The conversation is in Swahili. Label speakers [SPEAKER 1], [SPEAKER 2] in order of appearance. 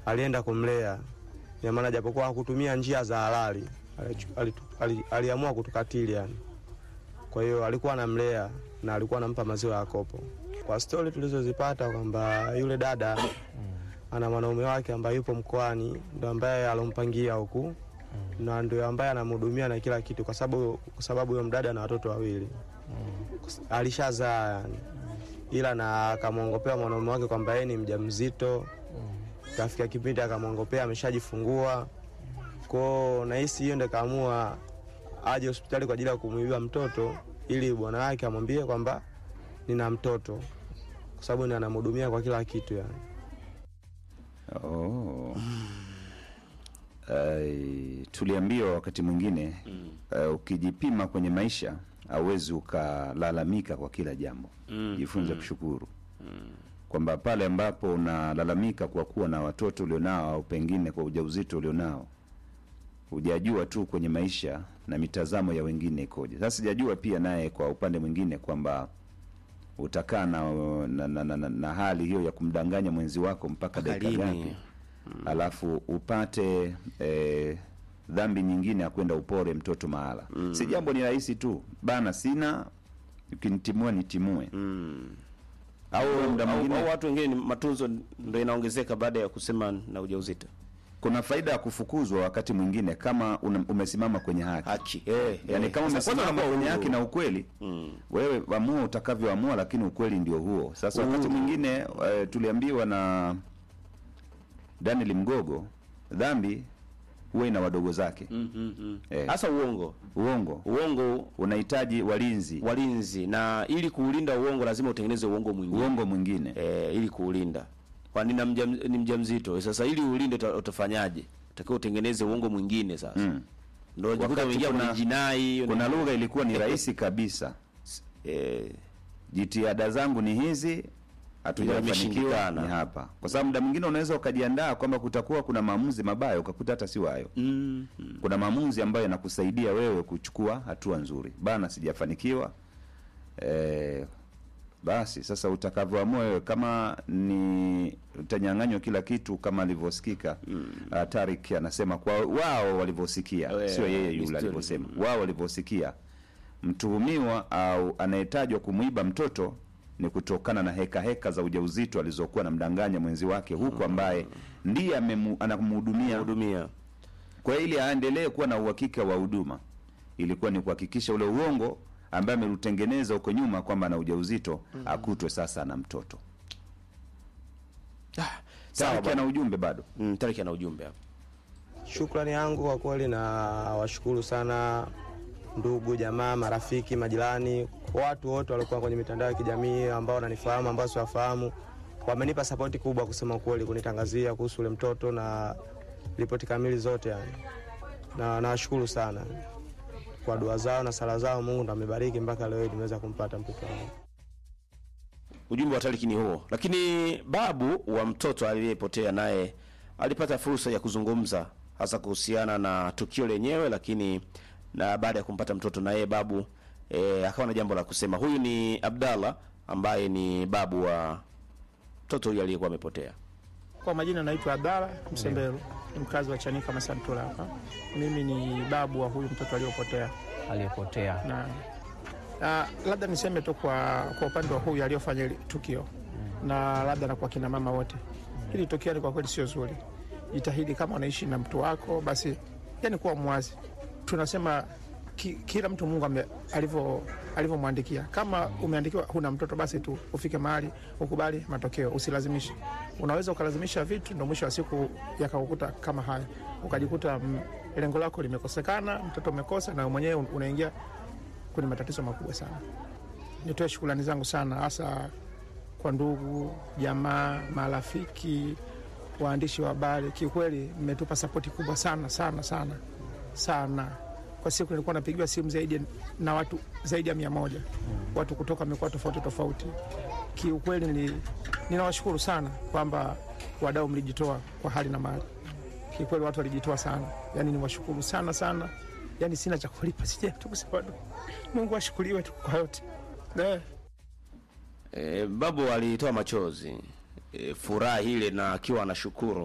[SPEAKER 1] alienda kumlea, ina maana japokuwa hakutumia njia za halali alichu- alitu- ali- aliamua kutukatili yani. Kwa hiyo alikuwa anamlea na alikuwa anampa maziwa ya kopo. Kwa stori tulizozipata kwamba yule dada ana mwanaume wake ambaye yupo mkoani, ndo ambaye alompangia huku na ndio ambaye anamhudumia na kila kitu, kwa sababu kwa sababu huyo mdada na watoto wawili alishazaa yani, ila na akamwongopea mwanaume wake kwamba yeye ni mjamzito. Kafika kipindi akamwongopea ameshajifungua kwao, nahisi hiyo ndo kaamua aje hospitali kwa ajili ya kumuibia mtoto ili bwana wake amwambie kwamba nina mtoto, kwa sababu ni anamhudumia kwa kila kitu yani.
[SPEAKER 2] Oh. Uh, tuliambiwa wakati mwingine uh, ukijipima kwenye maisha hauwezi ukalalamika kwa kila jambo
[SPEAKER 3] Mm,
[SPEAKER 2] jifunze kushukuru kwamba pale ambapo unalalamika kwa kuwa na watoto ulionao au pengine kwa ujauzito ulionao hujajua tu kwenye maisha na mitazamo ya wengine ikoje sasa sijajua pia naye kwa upande mwingine kwamba utakaa na, na, na, na, na, na hali hiyo ya kumdanganya mwenzi wako mpaka
[SPEAKER 3] Mpaka
[SPEAKER 2] dakika
[SPEAKER 3] lini?
[SPEAKER 2] ngapi alafu upate eh, dhambi nyingine ya kwenda upore mtoto mahala si jambo ni rahisi tu bana sina ukinitimua nitimue au muda
[SPEAKER 3] au,
[SPEAKER 2] mwingine
[SPEAKER 3] au watu wengine ni matunzo ndo inaongezeka baada ya kusema na ujauzito
[SPEAKER 2] kuna faida ya kufukuzwa wakati mwingine kama una, umesimama kwenye haki
[SPEAKER 3] haki eh,
[SPEAKER 2] yani
[SPEAKER 3] eh.
[SPEAKER 2] kama
[SPEAKER 3] Sasa kwanza
[SPEAKER 2] umesimama
[SPEAKER 3] unakuwa
[SPEAKER 2] kwenye
[SPEAKER 3] huru.
[SPEAKER 2] haki na ukweli wewe amua utakavyoamua lakini ukweli ndio huo sasa wakati mwingine eh, tuliambiwa na daniel mgogo dhambi huwa ina wadogo zake
[SPEAKER 3] Mm, mm, mm.
[SPEAKER 2] Eh.
[SPEAKER 3] hasa uongo
[SPEAKER 2] uongo
[SPEAKER 3] uongo
[SPEAKER 2] unahitaji walinzi
[SPEAKER 3] walinzi na ili kuulinda uongo lazima utengeneze uongo mwingine
[SPEAKER 2] uongo mwingine
[SPEAKER 3] eh, ili kuulinda kwani na mja, ni mjamzito sasa ili ulinde uta- utafanyaje utakiwa utengeneze uongo mwingine sasa
[SPEAKER 2] Mm.
[SPEAKER 3] ndio unajikuta
[SPEAKER 2] Wakati
[SPEAKER 3] umeingia
[SPEAKER 2] kuna-
[SPEAKER 3] kwenye jinai
[SPEAKER 2] kuna lugha ilikuwa ni rahisi kabisa
[SPEAKER 3] eh,
[SPEAKER 2] jitihada zangu ni hizi hatujafanikiwa
[SPEAKER 3] imeshindikana.
[SPEAKER 2] ni hapa kwa sababu muda mwingine unaweza ukajiandaa kwamba kutakuwa kuna maamuzi mabaya ukakuta hata sio hayo
[SPEAKER 3] mm, mm.
[SPEAKER 2] kuna maamuzi ambayo yanakusaidia wewe kuchukua hatua nzuri bana sijafanikiwa eh, basi sasa utakavyoamua wewe kama ni utanyang'anywa kila kitu kama alivyosikika mm. Tarik anasema kwa wao walivyosikia
[SPEAKER 3] Wewe,
[SPEAKER 2] sio yeye
[SPEAKER 3] ni
[SPEAKER 2] yule
[SPEAKER 3] story.
[SPEAKER 2] alivyosema wao walivyosikia mtuhumiwa au anayetajwa kumwiba mtoto ni kutokana na heka heka za ujauzito alizokuwa anamdanganya mwenzi wake huku ambaye ndiye amemu- anamhudumia
[SPEAKER 3] hudumia
[SPEAKER 2] kwa hiyo ili aendelee kuwa na uhakika wa huduma ilikuwa ni kuhakikisha ule uongo ambaye ameutengeneza huko nyuma kwamba ana ujauzito akutwe sasa na mtoto
[SPEAKER 3] ah, sawa
[SPEAKER 2] Tariki
[SPEAKER 3] bwana.
[SPEAKER 2] ana ujumbe bado
[SPEAKER 3] mm, Tariki ana ujumbe hapa
[SPEAKER 1] Shukrani yangu kwa kweli, na washukuru sana ndugu, jamaa, marafiki, majirani, watu wote walikuwa kwenye mitandao ya kijamii ambao wananifahamu, ambao siwafahamu, wamenipa sapoti kubwa, kusema kweli, kunitangazia kuhusu ule mtoto na ripoti kamili zote yani, na nawashukuru sana kwa dua zao na sala zao. Mungu ndo amebariki mpaka leo hii tumeweza kumpata mtoto wangu.
[SPEAKER 3] ujumbe wa Tariki ni huo, lakini babu wa mtoto aliyepotea naye alipata fursa ya kuzungumza hasa kuhusiana na tukio lenyewe, lakini na baada ya kumpata mtoto na yeye babu e, akawa na jambo la kusema. Huyu ni Abdallah ambaye ni babu wa mtoto huyu aliyekuwa amepotea.
[SPEAKER 4] Kwa majina naitwa Abdalla Msemberu, ni mkazi wa Chanika Masantura hapa. Mimi ni babu wa huyu mtoto aliyopotea,
[SPEAKER 5] aliyepotea
[SPEAKER 4] na na labda niseme tu kwa, kwa upande wa huyu aliyofanya hili tukio na labda na kwa kina mama wote, hili tukio ni kwa kweli sio zuri. Jitahidi kama unaishi na mtu wako, basi yani kuwa mwazi. Tunasema ki, kila mtu Mungu ame- alivyo alivyomwandikia. Kama umeandikiwa huna mtoto, basi tu ufike mahali ukubali matokeo, usilazimishe. Unaweza ukalazimisha vitu, ndo mwisho wa siku yakakukuta kama haya, ukajikuta mm, lengo lako limekosekana, mtoto umekosa, na mwenyewe unaingia kwenye matatizo makubwa sana. Nitoe shukrani zangu sana hasa kwa ndugu, jamaa, marafiki, waandishi wa habari. Kiukweli mmetupa sapoti kubwa sana sana sana sana. Kwa siku nilikuwa napigiwa simu zaidi na watu zaidi ya mia moja watu kutoka mikoa tofauti tofauti. Kiukweli nili- ninawashukuru sana kwamba wadau mlijitoa kwa hali na mali. Kiukweli watu walijitoa sana, yani niwashukuru sana sana, yani sina cha kulipa, sija tu kusema tu. Mungu ashukuriwe tu kwa yote eh.
[SPEAKER 3] E, babu alitoa machozi e, furaha ile na akiwa anashukuru